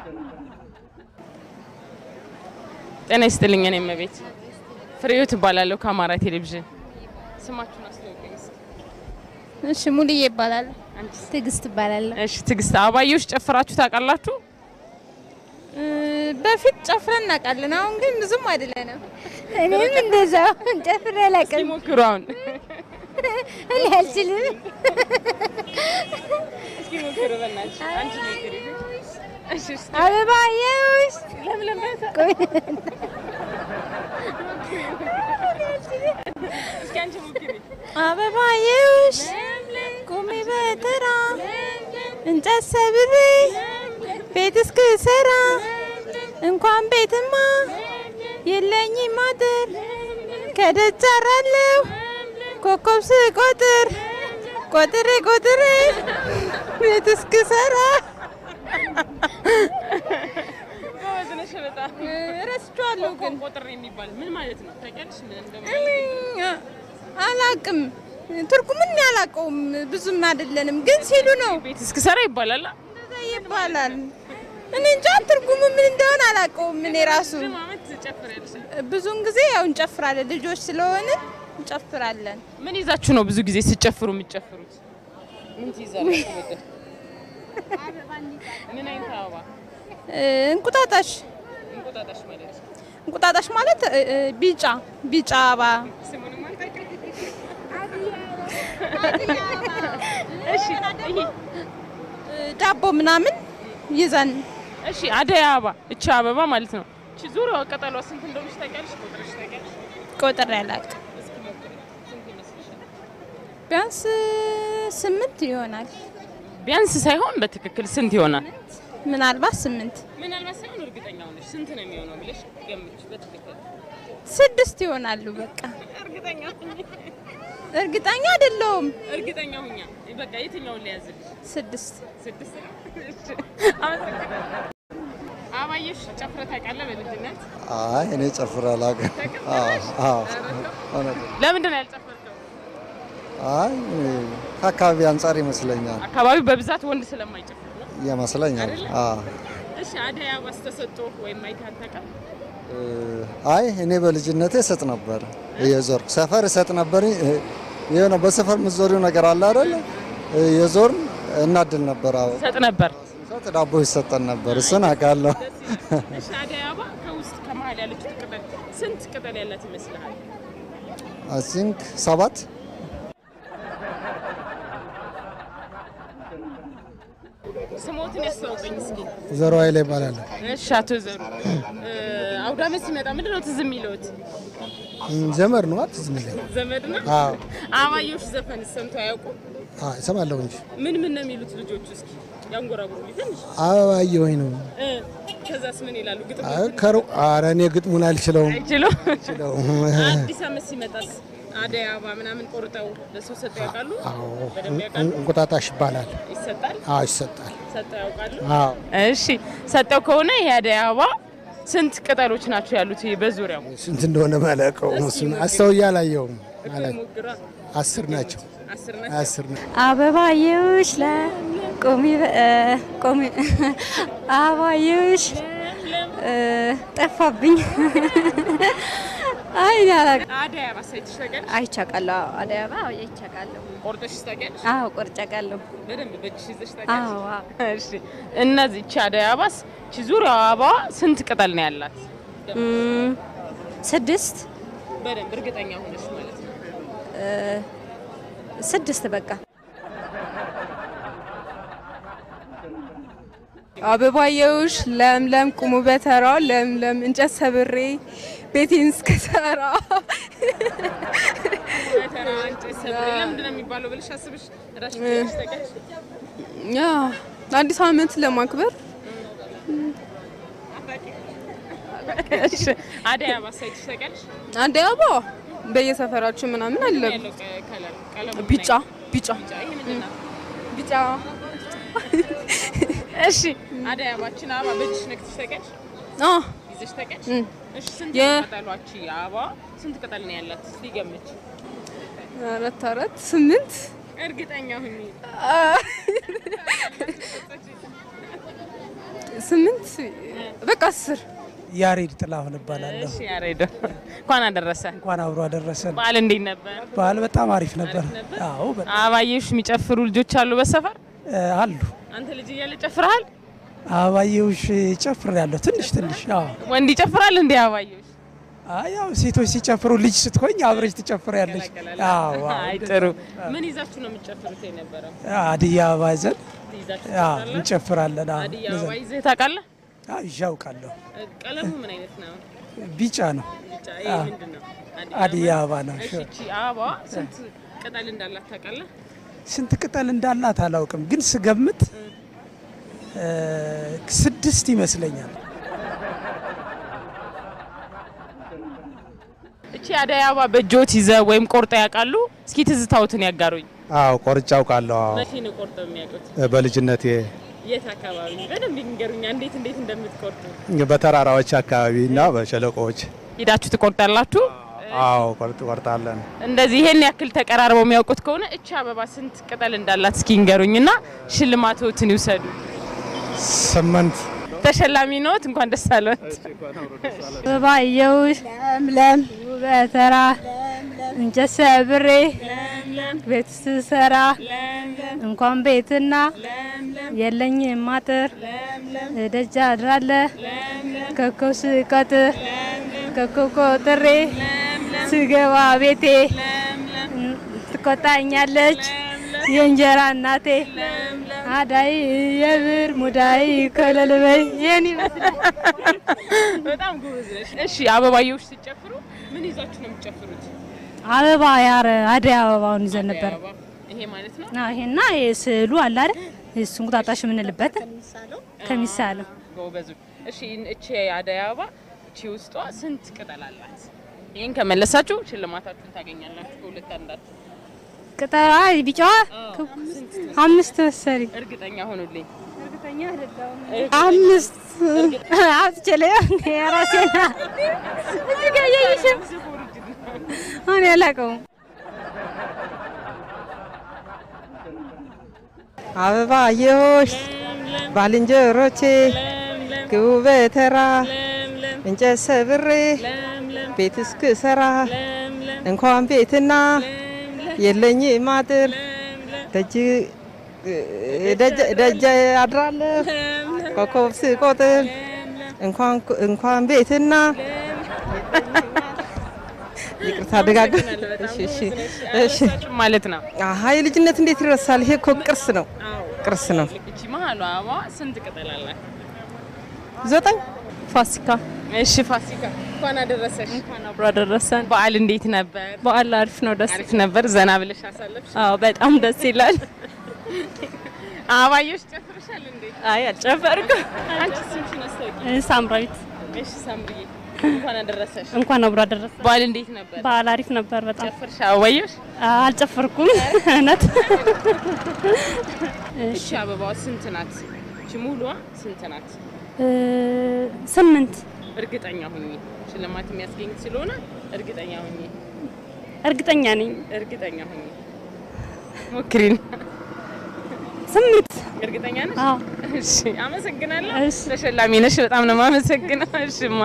ጤና ይስጥልኝ። እኔ እመቤት ፍሬህይወት እባላለሁ ከአማራ ቴሌቪዥን። ስማችሁን አስተዋውቁኝ እስኪ። እሺ ሙሉዬ ይባላል። አንቺስ? ትዕግስት ይባላል። እሺ ትዕግስት፣ አበባየሁሽ ጨፍራችሁ ታውቃላችሁ? በፊት ጨፍረን እናውቃለን። አሁን ግን ብዙም አይደለንም። እኔም እንደዛው ጨፍሬ አላውቅም። ሲሞክሩ አሁን እኔ አልችልም። እስኪ ሞክሩ በእናትሽ። አንቺ ሞክሪ። እሺ እስኪ አበባየሁሽ ለምለም እስኪ አንቺ ሞክሪ። አበባየሁሽ ቁሚ በተራ እንጨት ሰብሬ ቤት እስክሰራ እንኳን ቤትማ የለኝም አጥር ከደጅ አራለሁ ኮከብ ስቆጥር ቆጥሬ ቆጥሬ ቤት እስክሰራ ጎበዝ ነሽ በጣም። ረስቼዋለሁ ግን ቆጥር የሚባል ምን ማለት ነው? ታውቂያለሽ ምን እንደማለት? አላቅም ትርጉምን አላውቀውም ብዙም አይደለንም ግን ሲሉ ነው ቤት እስክሰራ ይባላል። እንደዛ ይባላል እኔ እንጃ ትርጉሙ ምን እንደሆነ አላውቀውም እኔ ራሱ ረጅም ዓመት ትጨፍሪያለሽ። ብዙውን ጊዜ ያው እንጨፍራለን ልጆች ስለሆነ እንጨፍራለን ምን ይዛችሁ ነው ብዙ ጊዜ ስጨፍሩ የምትጨፍሩት? ምን ትይዛላችሁ? ወደ ምን አይነት አበባ? እ፣ እንቁጣጣሽ እንቁጣጣሽ ማለት ነው። እንቁጣጣሽ ማለት እ፣ እ፣ ቢጫ ቢጫ አበባ ስሙንም አልታውቂም? እሺ ይሄ እ፣ ዳቦ ምናምን ይዘን እሺ አደይ አበባ እቺ አበባ ማለት ነው። እቺ ዙሪያዋ ቅጠሏ ስንት እንደሆነች ታውቂያለሽ? ቁጥርሽ ታውቂያለሽ? ቆጥሬ አላውቅም እስኪ ሞክሪ። ስንት ይመስልሻል? ቢያንስ ስምንት ይሆናል ቢያንስ ሳይሆን በትክክል ስንት ይሆናል? ምናልባት ስምንት ምናልባት ሳይሆን እርግጠኛ ሆነሽ ስንት ነው የሚሆነው ብለሽ ገምች። በትክክል ስድስት ይሆናሉ በቃ እርግጠኛ ሁኚ። እርግጠኛ አይደለሁም እርግጠኛ ሁኛ። በቃ የትኛውን ሊያዝልሽ? ስድስት ስድስት ነው። እሺ፣ አመሰግናለሁ። አበባየሁሽ ጨፍረህ ታውቃለህ በልጅነት? አይ እኔ ጨፍሬ አላውቅም። አዎ አዎ፣ እውነት ነው። ለምንድን ነው ያልጨፈርከው? አይ ከአካባቢ አንጻር ይመስለኛል አካባቢው በብዛት ወንድ ስለማይጨፍር ነው። ይመስለኛል። አዎ እሺ፣ አደይ አበባስ ተሰጥቶ ወይም አይተህ አታውቅም? እ፣ አይ እኔ በልጅነቴ እሰጥ ነበር፣ እየዞርኩ ሰፈር እሰጥ ነበር። እ፣ የሆነ በሰፈር የምትዞሪው ነገር አለ አይደለ? የዞርን እናድል ነበር። አዎ ሰጥ ነበር። ሰጥ ዳቦ ይሰጠን ነበር። እሱን አውቃለሁ። እሺ፣ አደይ አበባ ከውስጥ ከመሀል ያለችው ቅጠል ስንት ቅጠል ያላት ይመስልሃል? አይ ቲንክ ሰባት ስሞትን ያስተዋውቀኝ እስኪ። ዘሮ ኃይሌ ይባላል። እሺ፣ አቶ ዘሩ እ፣ አውደ ዓመት ሲመጣ ምንድን ነው ትዝ የሚለዎት? ዘመድ ነው ትዝ የሚለኝ። ዘመድ ነው። አዎ አበባየሁሽ ዘፈን ሰምተው አያውቁም? አዎ፣ እሰማለሁ እንጂ ምን ምን ነው የሚሉት ልጆቹ? እስኪ ያንጎራጉሩ ትንሽ አበባዬ ወይ ነው። እ፣ ከዛስ ምን ይላሉ? ግጥም አይ፣ ከሩ- ኧረ እኔ ግጥሙን አልችለውም። አይችሉም። አልችለውም። አዲስ ዓመት ሲመጣስ አደይ አበባ ምናምን ቆርጠው ለሰው ሰጠው ያውቃሉ? አዎ፣ በደንብ ያውቃሉ? እንቁጣጣሽ ይባላል። ይሰጣል? አዎ ይሰጣል። ሰጠው ያውቃሉ? አዎ እሺ፣ ሰጠው ከሆነ ይሄ አደይ አበባ ስንት ቅጠሎች ናቸው ያሉት ይሄ በዙሪያው? ስንት እንደሆነ ማለቀው እሱን አስተውዬ አላየውም። ማለት ሞግራ አስር ናቸው። አስር ናቸው። አስር ናቸው። አበባየሁሽ ለቆሚ ቆሚ አበባየሁሽ እ፣ ጠፋብኝ። አይ እኔ አላውቅም። አደይ አበባ ሳይትሽ ታውቂያለሽ? አይቻቃለሁ። አዎ፣ አደይ አበባ አዎ፣ አይቻቃለሁ። ቆርጠሽ ታውቂያለሽ? አዎ ቆርጫቃለሁ። በደንብ በእጅሽ ይዘሽ ታውቂያለሽ? አዎ አዎ። እሺ እነዚህ እቺ አደይ አበባስ እቺ ዙሪያው አበባ ስንት ቅጠል ነው ያላት? እም፣ ስድስት በደንብ እርግጠኛ ሆነሽ ማለት ነው። ስድስት በቃ አበባየሁሽ ለምለም ቁሙ በተራ ለምለም እንጨት ሰብሬ ቤቴን እስከሰራ ተራ እንጨት ሰብሬ ለምንድን ነው የሚባለው ብለሽ አስብሽ እራስሽ ትያለሽ ታውቂያለሽ? ያ አዲስ ዓመት ለማክበር እሺ አደይ አበባ ሳይትሽ ታውቂያለሽ? አደይ አበባ በየሰፈራችን ምናምን አለ። ያለው ቀ- ከለር ቀለሙ ምን ቢጫ ቢጫ አይነት? ይሄ ምንድን ነው? ቢጫ እሺ አደይ አበባችን አበባ በእጅሽ ነክተሽ ታውቂያለሽ? አ ይዘሽ ታውቂያለሽ? እም። እሺ ስንት የ- ቅጠሏች አበባ ስንት ቅጠል ነው ያላት? እስኪ ገምች። አራት አራት ስምንት እርግጠኛ ሁኚ። ስምንት በቃ አስር ያሬድ ጥላሁን እባላለሁ። እሺ ያሬዶ እንኳን አደረሰ። እንኳን አብሮ አደረሰን። በዓል እንዴት ነበር? በዓል በጣም አሪፍ ነበር። አዎ በጣም አበባየሁሽ የሚጨፍሩ ልጆች አሉ በሰፈር? እ፣ አሉ አንተ ልጅ እያለ ጨፍረሃል? አበባየሁሽ ጨፍር ያለሁ ትንሽ ትንሽ። አዎ ወንድ ይጨፍራል እንዴ አበባየሁሽ? አይ፣ ያው ሴቶች ሲጨፍሩ ልጅ ስትሆኝ አብረሽ ትጨፍር ያለች። አዎ አዎ። አይ ጥሩ። ምን ይዛችሁ ነው የምትጨፍሩት የነበረው? አድያ አበባ ይዘን ትይዛችሁ አዎ ትጨፍራላችሁ? እንጨፍራለን። አዎ አዲስ አበባ ይዘህ ታውቃለህ? አዎ፣ ይዤ አውቃለሁ። ቀለሙ ምን አይነት ነው? ቢጫ ነው። ብቻ ይሄ ምንድን ነው? አድያ አበባ ነው። እሺ እቺ አበባ ስንት ቅጠል እንዳላት ታውቃለህ? ስንት ቅጠል እንዳላት አላውቅም፣ ግን ስገምት እ፣ ስድስት ይመስለኛል። እቺ አደይ አበባ በእጆት ይዘህ ወይም ቆርጠ ያውቃሉ? እስኪ ትዝታውትን ያጋሩኝ። አዎ ቆርጬ አውቃለሁ። አዎ መቼ ነው ቆርጠው የሚያውቁት? በልጅነቴ የት አካባቢ? በደንብ ይንገሩኛ፣ እንዴት እንዴት እንደምትቆርጡ። በተራራዎች አካባቢ እና በሸለቆዎች ሄዳችሁ ትቆርጣላችሁ? አዎ ቆርጥ ቆርጣለን። እንደዚህ ይሄን ያክል ተቀራርበው የሚያውቁት ከሆነ እቺ አበባ ስንት ቅጠል እንዳላት እስኪ ይንገሩኝና ሽልማቶትን ይውሰዱ። ስምንት ተሸላሚ ነዎት። እንኳን ደስ አለዎት። አበባየሁሽ ለምለም በተራ እንጨት ሰብሬ ቤት ስሰራ እንኳን ቤትና የለኝም አጥር ደጃ አድራለ ኮከብ ስቀጥር ኮከብ ቆጥሬ ስገባ ቤቴ ትቆጣኛለች የእንጀራ እናቴ አዳይ የብር ሙዳይ ከለልበይ ይህን ይመስላል። በጣም ጎበዝ ነሽ። እሺ አበባየሁሽ ሲጨፍሩ ምን ይዛችሁ ነው የምትጨፍሩት? አበባ ያረ አደይ አበባውን ይዘን ነበር። አበባ ይሄ ማለት ነው። አዎ፣ ይሄና ስዕሉ አለ አይደል? እሱ እንቁጣጣሽ የምንልበት ከሚሳለው ጎበዙ። እሺ እቺ አደይ አበባ እቺ ውስጧ ስንት ቅጠል አላት? ይሄን ከመለሳችሁ ሽልማታችሁን ታገኛላችሁ። ከሁለት አንዳችሁ ቅጠላ ቢጫዋ አምስት መሰለኝ እርግጠኛ ሆኑልኝ። አምስት አትችለ ራሴና እዚህ ጋር እያየሽም እኔ አላውቀውም። አበባየሁሽ ባልንጀሮቼ ግቡ በተራ እንጨት ሰብሬ ቤት እስክሰራ እንኳን ቤትና የለኝም አጥር ደጅ ደጅ- ደጅ አድራለሁ ኮከብ ስቆጥር እንኳን እንኳን ቤትና ይቅርታ አደጋግ እሺ እሺ እሺ ማለት ነው። አሀ የልጅነት እንዴት ይረሳል? ይሄ እኮ ቅርስ ነው፣ ቅርስ ነው። እቺ መሀሏ አበባ ስንት ቅጠል አላት? ዘጠኝ ፋሲካ እሺ ፋሲካ እንኳን አደረሰሽ። አብሮ አደረሰን። በዓል እንዴት ነበር? በዓል አሪፍ ነው፣ ደስ አሪፍ ነበር። ዘና ብለሽ አሳለፍሽ? አዎ፣ በጣም ደስ ይላል። አበባየሁሽ ጨፍርሻል እንዴ? አይ አልጨፈርኩም። አንቺ ስምሽን አስታውቂ። ሳምራዊት እሺ ሳምሪዬ እንኳን አደረሰሽ። እንኳን አብሮ አደረሰ። በዓል እንዴት ነበር? በዓል አሪፍ ነበር በጣም ጨፍርሽ አበባየሁሽ? አልጨፈርኩም እውነት እሺ አበባዋ ስንት ናት? እቺ ሙሉዋ ስንት ናት? ስምንት እርግጠኛ ሁኚ። ሽልማት የሚያስገኝ ስለሆነ እርግጠኛ ሁኚ። እርግጠኛ ነኝ እርግጠኛ ሁኚ። ሞክሪን። ስምንት እርግጠኛ ነሽ? አዎ እሺ አመሰግናለሁ። እሺ። ተሸላሚ ነሽ። በጣም ነው የማመሰግነው። እሺማ